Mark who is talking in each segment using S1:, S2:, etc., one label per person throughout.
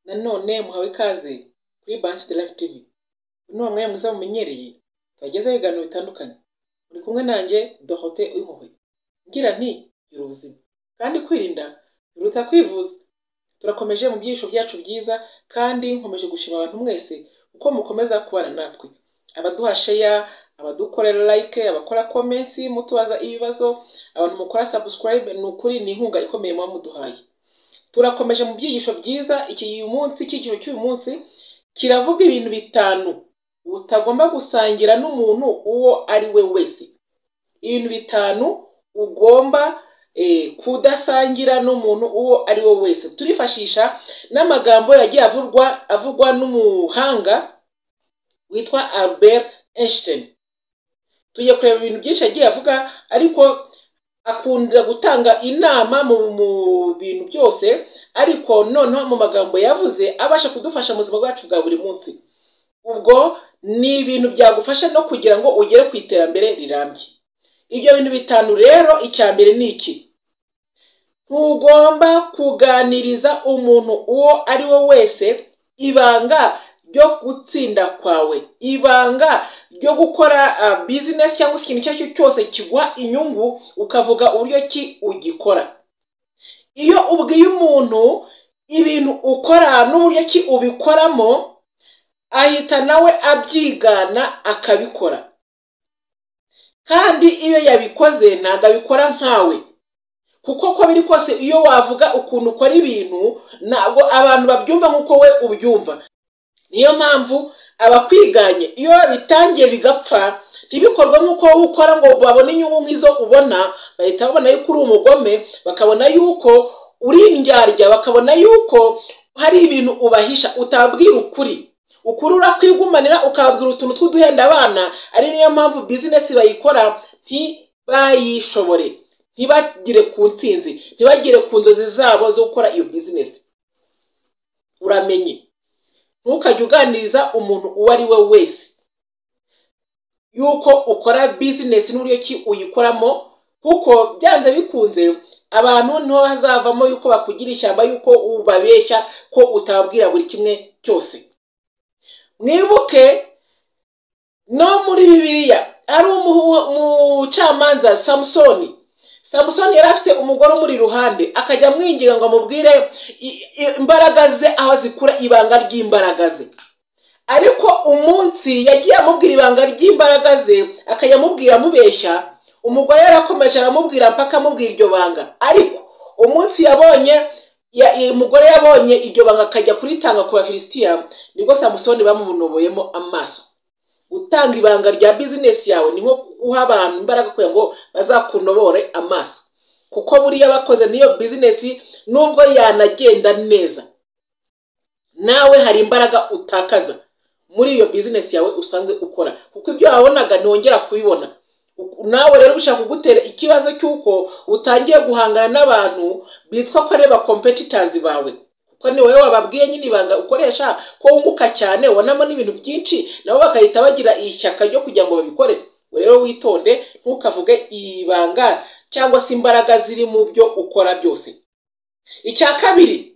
S1: none muhawe ikaze kuri Bansi de Life TV uyu ni umwanya mwiza mumenyereye tubagezaho ibiganiro bitandukanye muri kumwe nanjye Dorothée Uwimpuhwe ngira nti gira ubuzima kandi kwirinda biruta kwivuza turakomeje mu byiciro byacu byiza kandi nkomeje gushima abantu mwese uko mukomeza kubana natwe abaduha sheya abadukorera like abakora comments mutubaza ibibazo abantu mukora subscribe ni ukuri ni inkunga ikomeye muba muduhaye turakomeje mu byigisho byiza iki munsi icyiciro cy'uyu munsi kiravuga ibintu bitanu utagomba gusangira n'umuntu uwo ari we wese ibintu bitanu ugomba kudasangira n'umuntu uwo ari we wese turifashisha n'amagambo yagiye avugwa avugwa n'umuhanga witwa Albert Einstein tujya kureba ibintu byinshi yagiye avuga ariko akunda gutanga inama mu bintu byose ariko noneho mu magambo yavuze abasha kudufasha mu buzima bwacu bwa buri munsi ubwo ni ibintu byagufasha no kugira ngo ugere ku iterambere rirambye ibyo bintu bitanu rero icya mbere ni iki ntugomba kuganiriza umuntu uwo ari we wese ibanga ryo gutsinda kwawe ibanga ryo gukora bizinesi cyangwa se ikintu icyo ari cyo cyose kiguha inyungu ukavuga uburyo ki ugikora iyo ubwiye umuntu ibintu ukora n'uburyo ki ubikoramo ahita nawe abyigana akabikora kandi iyo yabikoze ntabwo abikora nkawe kuko uko biri kose iyo wavuga ukuntu ukora ibintu ntabwo abantu babyumva nk'uko we ubyumva niyo mpamvu abakwiganye iyo bitangiye bigapfa ntibikorwe nk'uko wowe ukora ngo babone inyungu nk'izo ubona bahita babona yuko uri umugome bakabona yuko uri indyarya bakabona yuko hari ibintu ubahisha utabwira ukuri ukuri urakwigumanira ukabwira utuntu tw'uduhenda abana ari niyo mpamvu bizinesi bayikora ntibayishobore ntibagire ku nsinzi ntibagire ku nzozi zabo zo gukora iyo bizinesi uramenye ntukajye uganiriza umuntu uwo ari we wese yuko ukora bizinesi n'uburyo ki uyikoramo kuko byanze bikunze abantu niho bazavamo yuko bakugira ishyamba yuko ubabeshya ko utababwira buri kimwe cyose mwibuke no muri bibiliya ari umucamanza samusoni samusoni yari afite umugore umuri iruhande akajya amwingira ngo amubwire imbaraga ze aho zikura ibanga ry'imbaraga ze ariko umunsi yagiye amubwira ibanga ry'imbaraga ze akajya amubwira amubeshya umugore yarakomeje aramubwira mpaka amubwira iryo banga ariko umunsi yabonye umugore yabonye iryo banga akajya kuritanga ku bafilisitiya nibwo samusoni bamunoboyemo amaso gutanga ibanga rya bizinesi yawe ni nko guha abantu imbaraga kugira ngo bazakunobore amaso kuko buriya bakoze n'iyo bizinesi nubwo yanagenda neza nawe hari imbaraga utakaza muri iyo bizinesi yawe usanzwe ukora kuko ibyo wabonaga ntiwongera kubibona nawe rero bishaka kugutera ikibazo cy'uko utangiye guhangana n'abantu bitwa ko ari bakompetitazi bawe ko ni wowe wababwiye nyine ibanga ukoresha ko wunguka cyane ubonamo n'ibintu byinshi nabo bagahita bagira ishyaka ryo kugira ngo babikore rero witonde ntukavuge ibanga cyangwa se imbaraga ziri mu byo ukora byose icya kabiri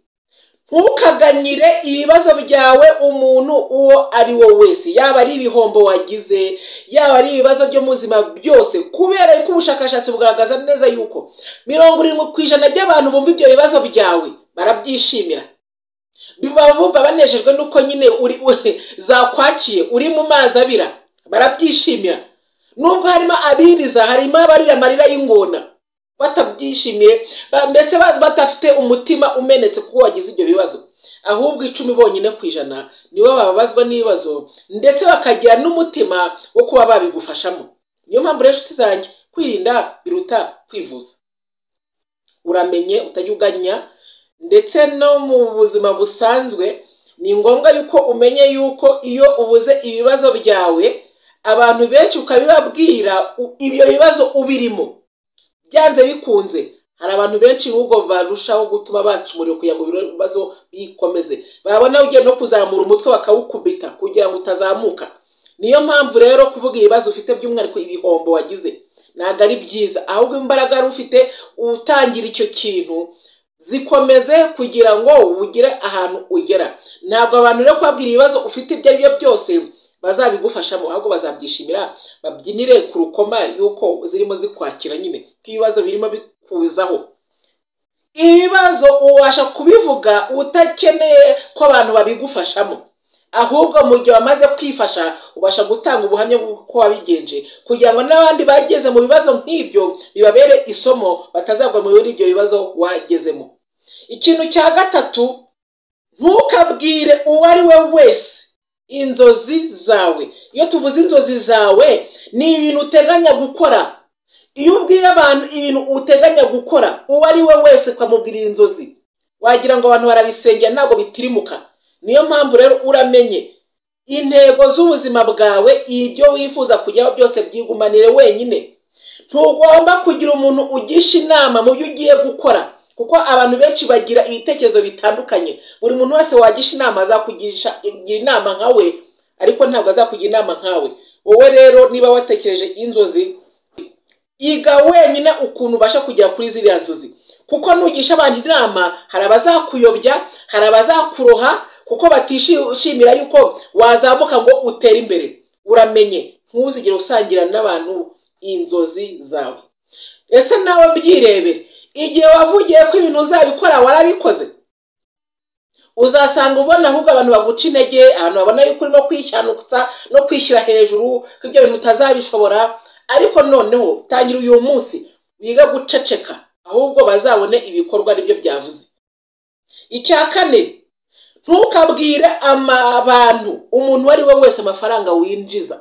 S1: ntukaganyire ibibazo byawe umuntu uwo ari we wese yaba ari ibihombo wagize yaba ari ibibazo byo mu buzima byose kubera ko ubushakashatsi bugaragaza neza yuko mirongo irindwi ku ijana by'abantu bumva ibyo bibazo byawe barabyishimira bumva banejejwe nuko nyine uri zakwakiye uri mu mazi abira barabyishimira nubwo harimo abiriza harimo abarira amarira y'ingona batabyishimiye mbese badafite umutima umenetse kuko wagize ibyo bibazo ahubwo icumi bonyine ku ijana nibo bababazwa n'ibibazo ndetse bakagira n'umutima wo kuba babigufashamo niyo mpamvu rero inshuti zanjye kwirinda biruta kwivuza uramenye utajya uganya ndetse no mu buzima busanzwe ni ngombwa yuko umenye yuko iyo ubuze ibibazo byawe abantu benshi ukabibabwira ibyo bibazo ubirimo byanze bikunze hari abantu benshi n'ubwo barushaho gutuma baca umuriro kugira ngo ibibazo bikomeze babona ugiye no kuzamura umutwe bakawukubita kugira ngo utazamuka niyo mpamvu rero kuvuga ibibazo ufite by'umwihariko ibihombo wagize ntabwo ari byiza ahubwo imbaraga wari ufite utangira icyo kintu zikomeze kugira ngo ugire ahantu ugera ntabwo abantu rero kubabwira ibibazo ufite ibyo ari byo byose bazabigufashamo ahubwo bazabyishimira babyinire ku rukoma yuko zirimo zikwakira nyine ko ibibazo birimo bikuzaho ibibazo ubasha kubivuga utakeneye ko abantu babigufashamo ahubwo mu gihe wamaze kwifasha ubasha gutanga ubuhamya bw'uko wabigenje kugira ngo n'abandi bageze mu bibazo nk'ibyo bibabere isomo batazagwa muri ibyo bibazo wagezemo ikintu cya gatatu ntukabwire uwo ari we wese inzozi zawe iyo tuvuze inzozi zawe ni ibintu uteganya gukora iyo ubwira abantu ibintu uteganya gukora uwo ari we wese ukamubwirira inzozi wagira ngo abantu barabisengera ntabwo bitirimuka niyo mpamvu rero uramenye intego z'ubuzima bwawe ibyo wifuza kujyaho byose byigumanire wenyine ntugomba kugira umuntu ugisha inama mu byo ugiye gukora kuko abantu benshi bagira ibitekerezo bitandukanye buri muntu wese wagisha inama azakugisha inama nkawe ariko ntabwo azakugira inama nkawe wowe rero niba watekereje inzozi iga wenyine ukuntu ubasha kugera kuri ziriya nzozi kuko nugisha abantu inama hari abazakuyobya hari abazakuroha kuko batishimira yuko wazamuka ngo utere imbere uramenye ntuzigere usangira n'abantu inzozi zawe ese nawe byirebe igihe wavugiye ko ibintu uzabikora warabikoze uzasanga ubona ahubwo abantu baguca intege abantu babona yuko urimo kwishyanyutsa no kwishyira hejuru ko ibyo bintu utazabishobora ariko noneho tangira uyu munsi wiga guceceka ahubwo bazabone ibikorwa aribyo byavuze icya kane ntukabwire abantu umuntu uwo ari we wese amafaranga winjiza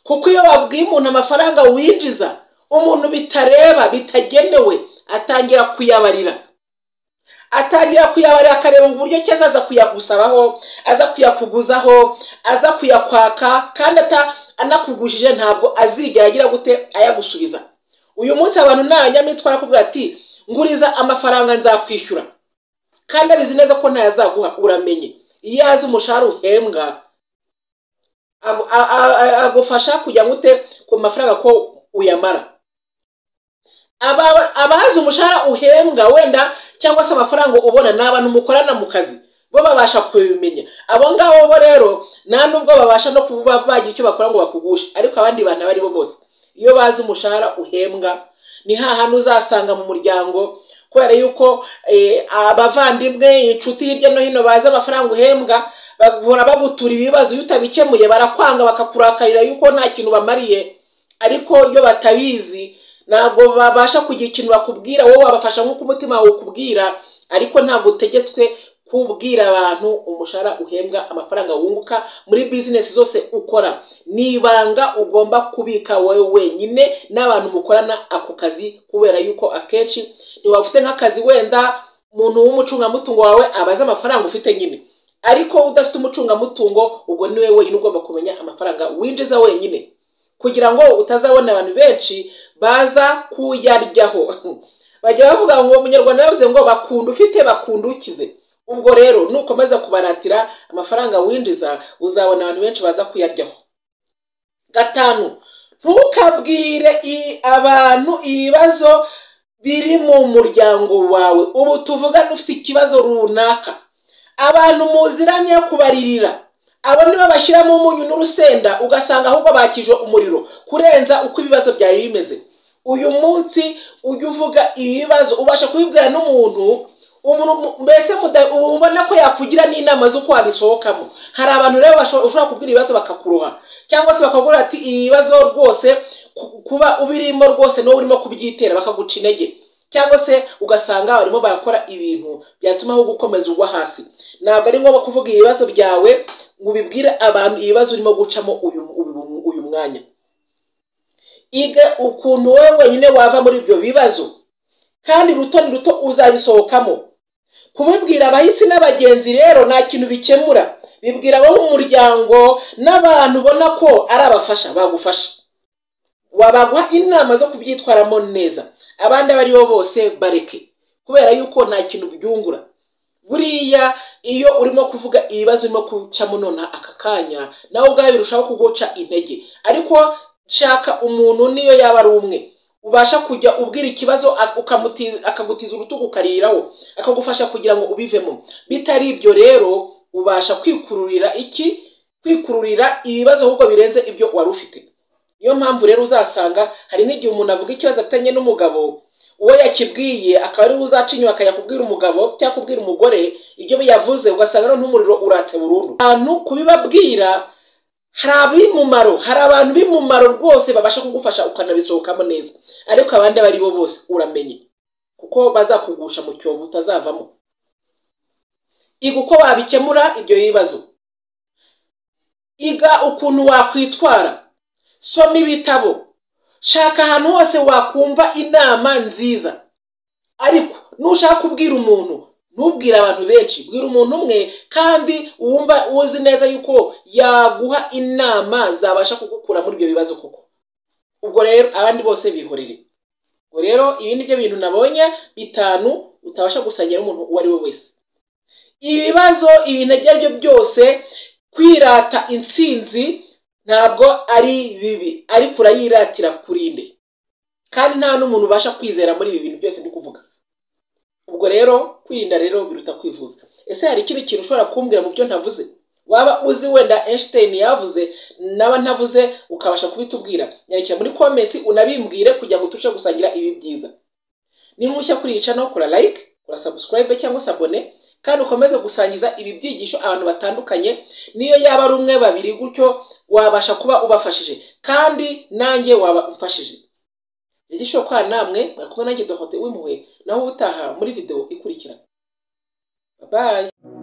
S1: kuko iyo babwiye umuntu amafaranga winjiza umuntu bitareba bitagenewe atangira kuyabarira atangira kuyabarira akareba uburyo cyose aza kuyagusabaho aza kuyakuguzaho aza kuyakwaka kandi anakugujije ntabwo azigera agira gute ayagusubiza uyu munsi abantu ntaranyamitwara akubwira ati nguriza amafaranga nzakwishyura kandi abizi neza ko ntayazaguha uramenye iyo yazi umushahara uhembwa agufasha kujya gute ku mafaranga ko uyamara abazi umushahara uhembwa wenda cyangwa se amafaranga ubona ni abantu mukorana mu kazi bo babasha kubimenya abo ngabo bo rero nta n'ubwo babasha no kuba bagira icyo bakora ngo bakugushe ariko abandi bantu abo ari bo bose iyo bazi umushahara uhembwa ni hantu uzasanga mu muryango kubera yuko abavandimwe inshuti hirya no hino bazi amafaranga uhembwa bahora bagutura ibibazo iyo utabikemuye barakwanga bakakurakarira yuko nta kintu bamariye ariko iyo batabizi ntabwo babasha kugira ikintu bakubwira wowe wabafasha nk'uko umutima wawe ukubwira ariko ntabwo utegetswe kubwira abantu umushahara uhembwa amafaranga wunguka muri bizinesi zose ukora ni ibanga ugomba kubika wowe wenyine n'abantu mukorana ako kazi kubera yuko akenshi niba ufite nk'akazi wenda umuntu w'umucungamutungo wawe abaza amafaranga ufite nyine ariko udafite umucungamutungo ubwo ni we wenyine ugomba kumenya amafaranga winjiza wenyine kugira ngo utazabona abantu benshi baza kuyaryaho bajya bavuga ngo umunyarwanda yavuze ngo bakunda ufite bakunda ukize ubwo rero nukomeza kubaratira amafaranga winjiza uzabona abantu benshi baza kuyaryaho gatanu ntukabwire abantu ibibazo biri mu muryango wawe ubu tuvugane ufite ikibazo runaka abantu muziranye kubaririra abo nibo bashyiramo umunyu n'urusenda ugasanga ahubwo bakije umuriro kurenza uko ibibazo byari bimeze uyu munsi ujya uvuga ibibazo ubasha kubibwira n'umuntu mbese ubona ko yakugira n'inama z'uko wabisohokamo hari abantu rero ushobora kubwira ibibazo bakakuroha cyangwa se bakagura ati ibibazo rwose kuba ubirimo rwose n'uwo urimo kubyitera bakaguca intege cyangwa se ugasanga barimo barakora ibintu byatuma ahubwo ukomeza ugwa hasi ntabwo ari ngombwa kuvuga ibibazo byawe ngo ubibwire abantu ibibazo urimo gucamo uyu mwanya iga ukuntu wowe wenyine wava muri ibyo bibazo kandi ruto ni ruto uzabisohokamo kubibwira abahisi n'abagenzi rero nta kintu bikemura bibwira abo mu muryango n'abantu ubona ko ari abafasha bagufasha wabaguha inama zo kubyitwaramo neza abandi abo aribo bose bareke kubera yuko nta kintu byungura buriya iyo urimo kuvuga ibibazo urimo gucamo nonaha aka kanya nawe ubwawe birushaho kuguca intege ariko shaka umuntu niyo yaba ari umwe ubasha kujya ubwira ikibazo ukamuti- akagutiza urutugu ukariraho akagufasha kugira ngo ubivemo bitari ibyo rero ubasha kwikururira iki kwikururira ibibazo ahubwo birenze ibyo wari ufite niyo mpamvu rero uzasanga hari n'igihe umuntu avuga ikibazo afitanye n'umugabo uwo yakibwiye akaba ariwe uzaca inyuma akayakubwira umugabo cyangwa kubwira umugore ibyo yavuze ugasanga noneho umuriro urate burundu abantu kubibabwira hari ab'imumaro hari abantu b'imumaro rwose babasha kugufasha ukanabisohokamo neza ariko abandi abo ari bo bose uramenye kuko bazakugusha mu cyobo utazavamo iga uko wabikemura ibyo bibazo iga ukuntu wakwitwara soma ibitabo shaka ahantu hose wakumva inama nziza ariko nushaka kubwira umuntu ntubwire abantu benshi bwira umuntu umwe kandi wumva uzi neza yuko yaguha inama zabasha kugukura muri ibyo bibazo koko ubwo rero abandi bose bihorere ubwo rero ibi ni byo bintu nabonye bitanu utabasha gusangira n'umuntu uwo ari we wese ibibazo ibintu ibyo ari byo byose kwirata intsinzi ntabwo ari bibi ariko urayiratira kurinde kandi nta n'umuntu ubasha kwizera muri ibi bintu byose ndi kuvuga ubwo rero kwirinda rero biruta kwivuza ese hari ikindi kintu ushobora kumbwira mu byo ntavuze waba uzi wenda Einstein yavuze naba ntavuze ukabasha kubitubwira nyarukira muri comments unabimbwire kugira ngo tubashe gusangira ibi byiza ni mushya kuri iyi channel kora like kora subscribe cyangwa se abone kandi ukomeze gusangiza ibi byigisho abantu batandukanye niyo yaba ari umwe babiri gutyo wabasha kuba ubafashije kandi nanjye waba umfashije rero ishoboka namwe mwakumwe nanjye dohote w'impuhwe naho ubutaha muri video ikurikira babaye